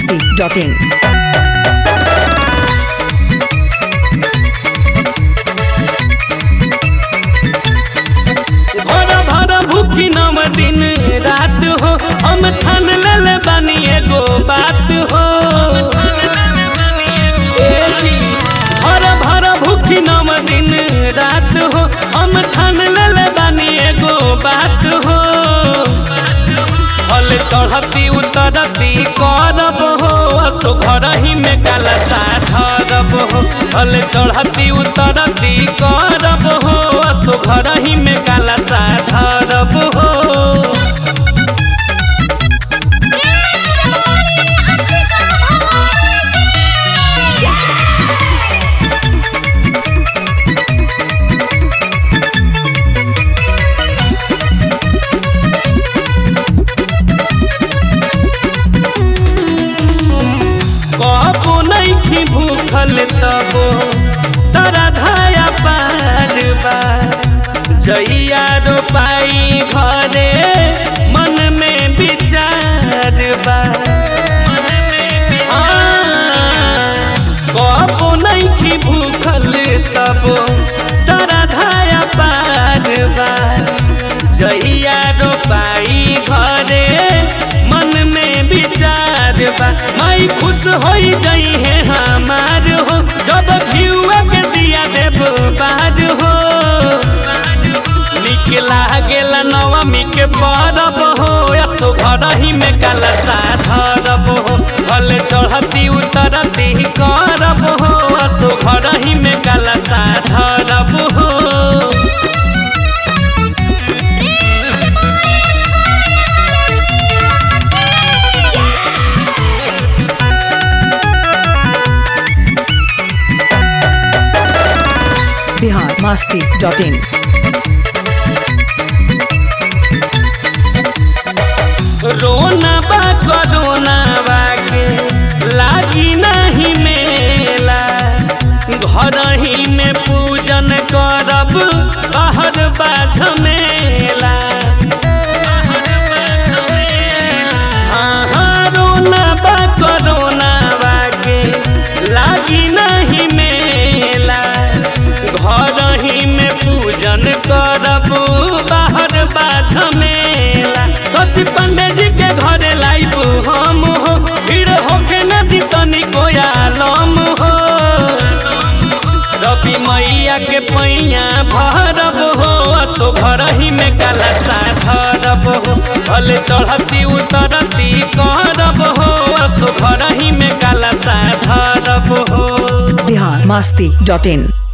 masti.in. भर भर भूखी नम दिन रात हो हम ठान ले बानी एगो बात हो ए जी, भर भर भूखी नम दिन रात हो हम ठान ले बानी एगो बात हो फल चढ़ती उतरती करब हो असो घर ही में काला सा धरब हो फल चढ़ती उतरती करब हो असो घर ही में काला सा धरब हो कबो नहीं भूखल तबो सरधाया पार बा जइया रोपाई घरे मन में विचार बा हाँ, कबो नहीं भूखल तबो सरधाया पार बा जइया रोपाई घरे मन में विचार बा माई खुश होई जई है हमार हो जब भियुआ के दिया देव बार हो निक लागेला नवमी के परब हो असो घर ही में काला सा धरब हो भले चढ़ती उतरती करब हो असो घर ही में काला सा धरब हो Bihar masti.in. रोना बा करोना बाके लागी नहीं मेला घर ही में पूजन करब बाहर बा झमेला हाँ, हाँ, रोना बा करोना बाके लागी नहीं मेला घर ही में पूजन करब बाहर बा झमेला शशि पंडे जी के घरे लाइब हम हो भीड़ होके नदी तनी कोयालम हो रवि मैया के पैया भरब हो असो घर ही में काला सा धरब हो भले चढ़ती उतरती करब हो असो घर ही में काला सा धरब हो Bihar masti.in.